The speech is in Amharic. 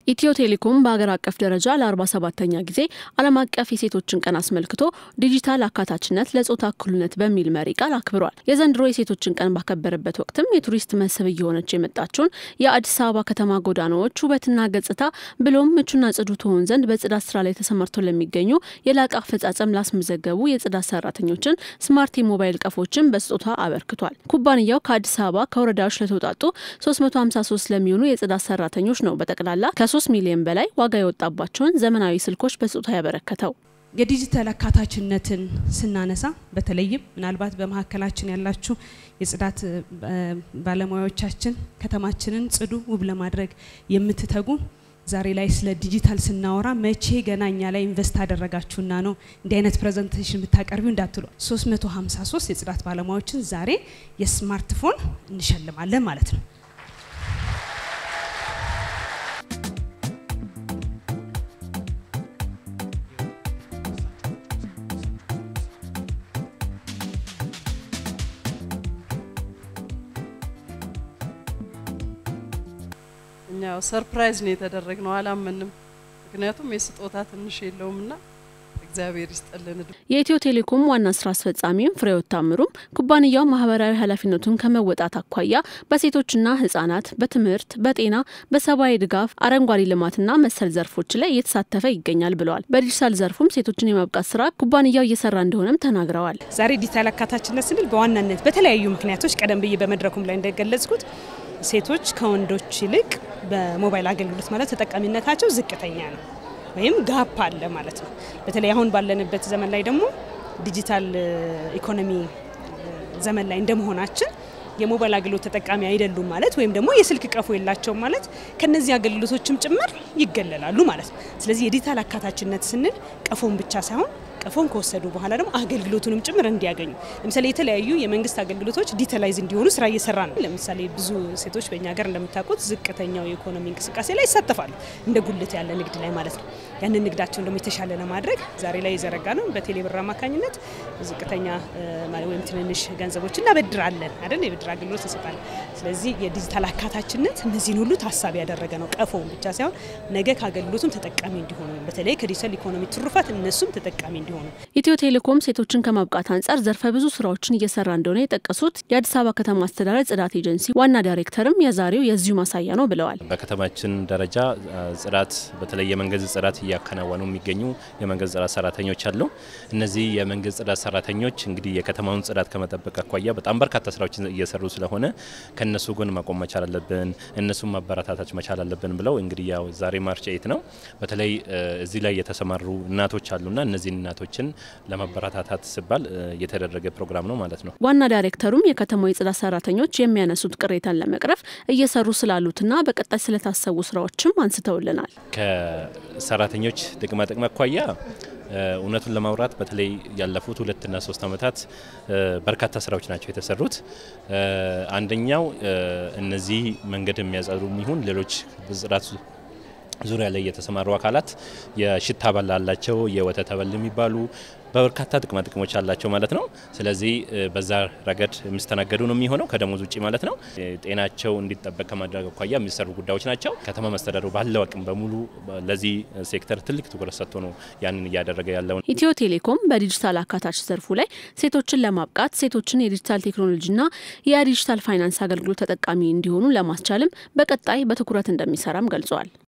ኢትዮ ቴሌኮም በሀገር አቀፍ ደረጃ ለ47ተኛ ጊዜ ዓለም አቀፍ የሴቶችን ቀን አስመልክቶ ዲጂታል አካታችነት ለጾታ እኩልነት በሚል መሪ ቃል አክብሯል። የዘንድሮ የሴቶችን ቀን ባከበረበት ወቅትም የቱሪስት መስህብ እየሆነች የመጣችውን የአዲስ አበባ ከተማ ጎዳናዎች ውበትና ገጽታ ብሎም ምቹና ጽዱ ትሆን ዘንድ በጽዳት ስራ ላይ ተሰማርተው ለሚገኙ የላቀ አፈጻጸም ላስመዘገቡ የጽዳት ሰራተኞችን ስማርት የሞባይል ቀፎችን በስጦታ አበርክቷል። ኩባንያው ከአዲስ አበባ ከወረዳዎች ለተውጣጡ 353 ለሚሆኑ የጽዳት ሰራተኞች ነው በጠቅላላ ከ3 ሚሊዮን በላይ ዋጋ የወጣባቸውን ዘመናዊ ስልኮች በስጦታ ያበረከተው። የዲጂታል አካታችነትን ስናነሳ በተለይም ምናልባት በመካከላችን ያላችሁ የጽዳት ባለሙያዎቻችን ከተማችንን ጽዱ ውብ ለማድረግ የምትተጉ ዛሬ ላይ ስለ ዲጂታል ስናወራ መቼ ገና እኛ ላይ ኢንቨስት አደረጋችሁና ነው እንዲህ አይነት ፕሬዘንቴሽን ብታቀርቢው እንዳትሉ 353 የጽዳት ባለሙያዎችን ዛሬ የስማርትፎን እንሸልማለን ማለት ነው። እኛው ሰርፕራይዝ ነው የተደረግነው፣ አላመንም። ምክንያቱም የስጦታ ትንሽ የለውምና እግዚአብሔር ይስጠልን። የኢትዮ ቴሌኮም ዋና ስራ አስፈጻሚም ፍሬህይወት ታምሩም ኩባንያው ማህበራዊ ኃላፊነቱን ከመወጣት አኳያ በሴቶችና ህጻናት፣ በትምህርት፣ በጤና፣ በሰብአዊ ድጋፍ፣ አረንጓዴ ልማትና መሰል ዘርፎች ላይ እየተሳተፈ ይገኛል ብለዋል። በዲጂታል ዘርፉም ሴቶችን የማብቃት ስራ ኩባንያው እየሰራ እንደሆነም ተናግረዋል። ዛሬ ዲጂታል አካታችነት ስንል በዋናነት በተለያዩ ምክንያቶች ቀደም ብዬ በመድረኩም ላይ እንደገለጽኩት ሴቶች ከወንዶች ይልቅ በሞባይል አገልግሎት ማለት ተጠቃሚነታቸው ዝቅተኛ ነው ወይም ጋፕ አለ ማለት ነው። በተለይ አሁን ባለንበት ዘመን ላይ ደግሞ ዲጂታል ኢኮኖሚ ዘመን ላይ እንደመሆናችን የሞባይል አገልግሎት ተጠቃሚ አይደሉም ማለት ወይም ደግሞ የስልክ ቀፎ የላቸውም ማለት ከነዚህ አገልግሎቶችም ጭምር ይገለላሉ ማለት ነው። ስለዚህ የዲጂታል አካታችነት ስንል ቀፎን ብቻ ሳይሆን ቀፎን ከወሰዱ በኋላ ደግሞ አገልግሎቱንም ጭምር እንዲያገኙ ለምሳሌ የተለያዩ የመንግስት አገልግሎቶች ዲጂታላይዝ እንዲሆኑ ስራ እየሰራ ነው። ለምሳሌ ብዙ ሴቶች በእኛ ሀገር እንደምታውቁት ዝቅተኛው የኢኮኖሚ እንቅስቃሴ ላይ ይሳተፋሉ፣ እንደ ጉልት ያለ ንግድ ላይ ማለት ነው። ያንን ንግዳቸውን ደግሞ የተሻለ ለማድረግ ዛሬ ላይ የዘረጋ ነው። በቴሌብር አማካኝነት ዝቅተኛ ወይም ትንንሽ ገንዘቦች እናበድራለን አይደል? የብድር አገልግሎት እንሰጣለን። ስለዚህ የዲጂታል አካታችነት እነዚህን ሁሉ ታሳቢ ያደረገ ነው። ቀፎውን ብቻ ሳይሆን ነገ ከአገልግሎቱም ተጠቃሚ እንዲሆኑ በተለይ ከዲጂታል ኢኮኖሚ ትሩፋት እነሱም ተጠቃሚ እንዲሆኑ ኢትዮ ቴሌኮም ሴቶችን ከማብቃት አንጻር ዘርፈ ብዙ ስራዎችን እየሰራ እንደሆነ የጠቀሱት የአዲስ አበባ ከተማ አስተዳደር ጽዳት ኤጀንሲ ዋና ዳይሬክተርም የዛሬው የዚሁ ማሳያ ነው ብለዋል። በከተማችን ደረጃ ጽዳት በተለይ የመንገድ ጽዳት እያከናወኑ የሚገኙ የመንገድ ጽዳት ሰራተኞች አሉ። እነዚህ የመንገድ ጽዳት ሰራተኞች እንግዲህ የከተማውን ጽዳት ከመጠበቅ አኳያ በጣም በርካታ ስራዎችን እየሰሩ ስለሆነ ከእነሱ ጎን መቆም መቻል አለብን፣ እነሱም ማበረታታች መቻል አለብን ብለው እንግዲህ ያው ዛሬ ማርች ኤይት ነው። በተለይ እዚህ ላይ የተሰማሩ እናቶች አሉና እነዚህን እናቶችን ለማበረታታት ሲባል የተደረገ ፕሮግራም ነው ማለት ነው። ዋና ዳይሬክተሩም የከተማው የጽዳት ሰራተኞች የሚያነሱት ቅሬታን ለመቅረፍ እየሰሩ ስላሉትና በቀጣይ ስለታሰቡ ስራዎችም አንስተውልናል። ከሰራተኞች ጥቅማ ጥቅም አኳያ እውነቱን ለማውራት በተለይ ያለፉት ሁለትና ሶስት ዓመታት በርካታ ስራዎች ናቸው የተሰሩት። አንደኛው እነዚህ መንገድ የሚያጸዱ ይሁን ሌሎች ጽዳት ዙሪያ ላይ የተሰማሩ አካላት የሽታ አበል አላቸው፣ የወተት አበል የሚባሉ በርካታ ጥቅማ ጥቅሞች አላቸው ማለት ነው። ስለዚህ በዛ ረገድ የሚስተናገዱ ነው የሚሆነው ከደሞዝ ውጭ ማለት ነው። ጤናቸው እንዲጠበቅ ከማድረግ አኳያ የሚሰሩ ጉዳዮች ናቸው። ከተማ መስተዳደሩ ባለው አቅም በሙሉ ለዚህ ሴክተር ትልቅ ትኩረት ሰጥቶ ነው ያንን እያደረገ ያለውን። ኢትዮ ቴሌኮም በዲጂታል አካታች ዘርፉ ላይ ሴቶችን ለማብቃት ሴቶችን የዲጂታል ቴክኖሎጂና የዲጂታል ፋይናንስ አገልግሎት ተጠቃሚ እንዲሆኑ ለማስቻልም በቀጣይ በትኩረት እንደሚሰራም ገልጿል።